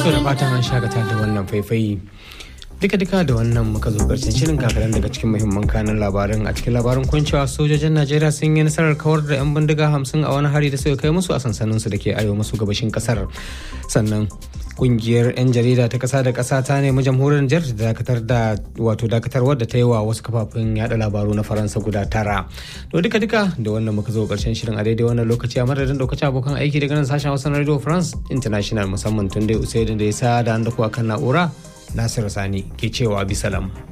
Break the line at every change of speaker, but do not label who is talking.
So da fatan an shakata da wannan faifai. Duka-duka da wannan muka zo karshen shirin kakaran daga cikin muhimman kanan labarin a cikin labarin kun cewa sojojin Najeriya sun yi nasarar kawar da 'yan bindiga hamsin a wani hari da suka kai musu a sansaninsu da ke arewa maso gabashin kasar. Sannan kungiyar 'yan jarida ta kasa da kasa ta nemi jamhuriyar Nijar da dakatar da wato dakatarwar da ta yi wa wasu kafafen yada labaru na Faransa guda tara. To duka duka da wannan muka zo karshen shirin a daidai wannan lokaci a madadin daukacin abokan aiki daga nan sashen Hausa na Radio France International musamman tun dai Usaidin da ya sa da an da kuwa kan na'ura Nasiru Sani ke cewa bisalam.